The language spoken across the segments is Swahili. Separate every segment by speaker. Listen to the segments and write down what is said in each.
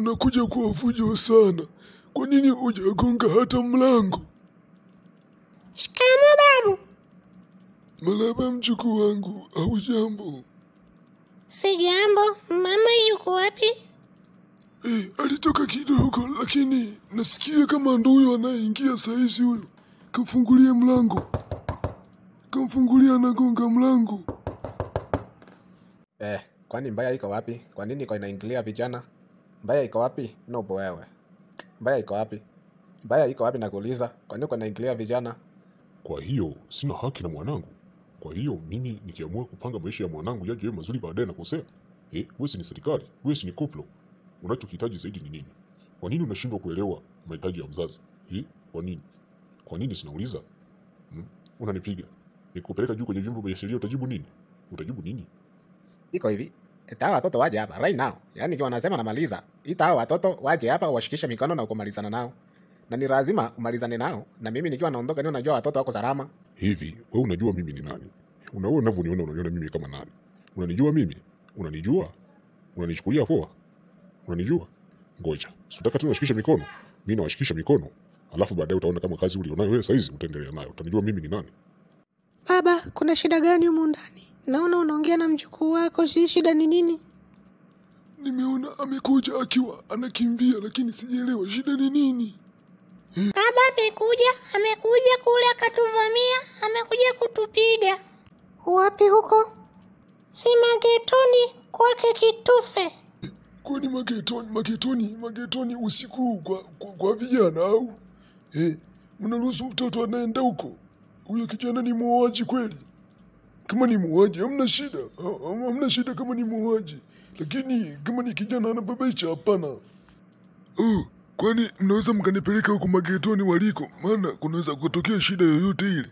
Speaker 1: unakuja kwa fujo sana. Kwa nini hujagonga hata mlango?
Speaker 2: Shikamo babu.
Speaker 1: Malaba mjukuu wangu, au jambo?
Speaker 2: Si jambo. Mama yuko wapi?
Speaker 1: Eh, alitoka kidogo, lakini nasikia kama ndo huyo anayeingia saizi huyo. Kamfungulie mlango, kamfungulia, anagonga mlango.
Speaker 3: Eh, kwani mbaya iko wapi? Kwa nini iko inaingilia vijana? Mbaya iko wapi? Nobo wewe. Mbaya iko wapi? Mbaya iko wapi nakuuliza? Kwa nini uko inaingilia vijana?
Speaker 4: Kwa hiyo sina haki na mwanangu. Kwa hiyo mimi nikiamua kupanga maisha ya mwanangu yaje yawe mazuri baadaye nakosea. Eh, wewe si ni serikali, wewe si ni koplo. Unachokihitaji zaidi ni nini? Kwa nini unashindwa kuelewa mahitaji ya mzazi? Eh, kwa nini? Kwa nini sinauliza? Hmm? Unanipiga. Nikupeleka juu kwenye vyombo vya sheria utajibu nini? Utajibu nini?
Speaker 3: Iko hivi. Ita hawa watoto waje hapa right now. Yaani kiwa nasema namaliza. Ita hawa watoto waje hapa washikishe mikono na ukumalizana nao. Na ni lazima umalizane nao. Na mimi nikiwa naondoka niwe najua watoto wako salama.
Speaker 4: Hivi, wewe unajua mimi ni nani? Unaona unavyoniona unaniona mimi kama nani? Unanijua mimi? Unanijua? Unanichukulia poa? Unanijua? Ngoja. Sitaka tu washikishe mikono. Mimi nawashikisha mikono. Alafu baadaye utaona kama kazi ulionayo wewe saizi utaendelea nayo. Utanijua mimi ni nani?
Speaker 2: Baba, kuna shida gani humu ndani? Naona unaongea na mjukuu wako, si shida ni nini?
Speaker 1: Nimeona amekuja akiwa anakimbia, lakini sijaelewa shida ni nini.
Speaker 2: Baba amekuja, amekuja kule akatuvamia, amekuja kutupiga. Wapi huko? Si magetoni kwake Kitufe.
Speaker 1: Kwani magetoni, magetoni, magetoni usiku kwa, kwa, kwa vijana au eh? Mnaruhusu mtoto anaenda huko? Huyo kijana ni muuaji kweli? Kama ni muuaji hamna shida, Ha- ha- hamna shida kama ni muuaji, lakini kama ni kijana anababaisha, hapana. Oh, kwani mnaweza mkanipeleka huko magetoni waliko? Maana kunaweza kutokea shida yoyote ile.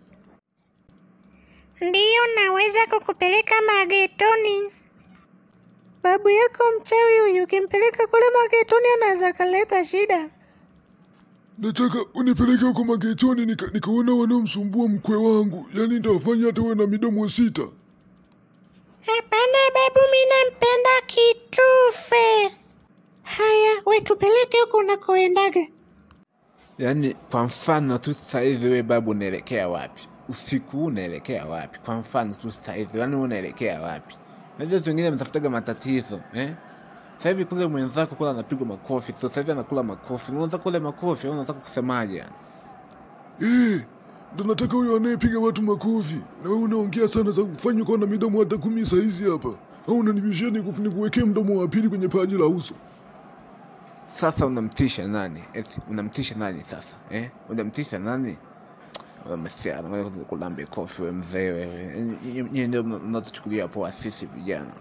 Speaker 2: Ndiyo, naweza kukupeleka magetoni. Babu yako mchawi huyu, ukimpeleka kule magetoni anaweza kaleta shida.
Speaker 1: Nataka unipeleke huko magetoni nika, nikaona wanaomsumbua mkwe wangu, yaani nitawafanya hata uwe na midomo sita.
Speaker 2: Hapana babu, mi nampenda Kitufe. Haya, we tupeleke huko unakoendaga.
Speaker 5: Yaani kwa mfano tu sasa hivi we babu unaelekea wapi? Usiku huu unaelekea wapi? Kwa mfano tu sasa hivi, yaani wewe unaelekea wapi? Unajua watu wengine mtafutaga matatizo, eh? Sasa hivi kule mwenzako kule anapigwa makofi, sasa hivi anakula makofi. Unaweza kule makofi, au unataka kusemaje? yani?
Speaker 1: Eh, ndo nataka huyo anayepiga watu makofi. Na wewe unaongea sana za kufanywa kuwa na midomo hata kumi saizi hapa, au unanibishia niku- nikuwekee mdomo wa pili kwenye paji la uso?
Speaker 5: Sasa unamtisha nani? Eti unamtisha nani sasa? Eh? Unamtisha nani? Wewe msichana, wewe kulambe kofi wewe mzee wewe. Nyinyi- Nyinyi ndio mna- mnatuchukulia poa sisi vijana.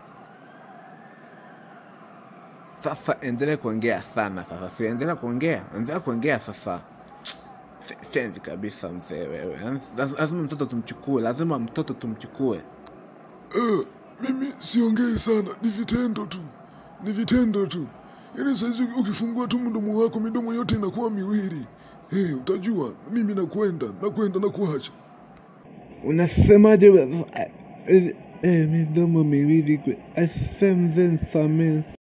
Speaker 5: Sasa endelea kuongea sana sasa. Si endelea kuongea, endelea kuongea sasa. Se- Senzi kabisa mzee wewe. Laz- Lazima mtoto tumchukue, lazima mtoto tumchukue.
Speaker 1: Eh, mimi siongei sana, ni vitendo tu, ni vitendo tu. Yaani saizi ukifungua tu mdomo wako midomo yote inakuwa miwili. Eh, utajua mimi nakwenda, nakwenda na kuacha.
Speaker 5: Unasemaje? wewe? Eh, eh, midomo miwili kwe. Asemze nsamehe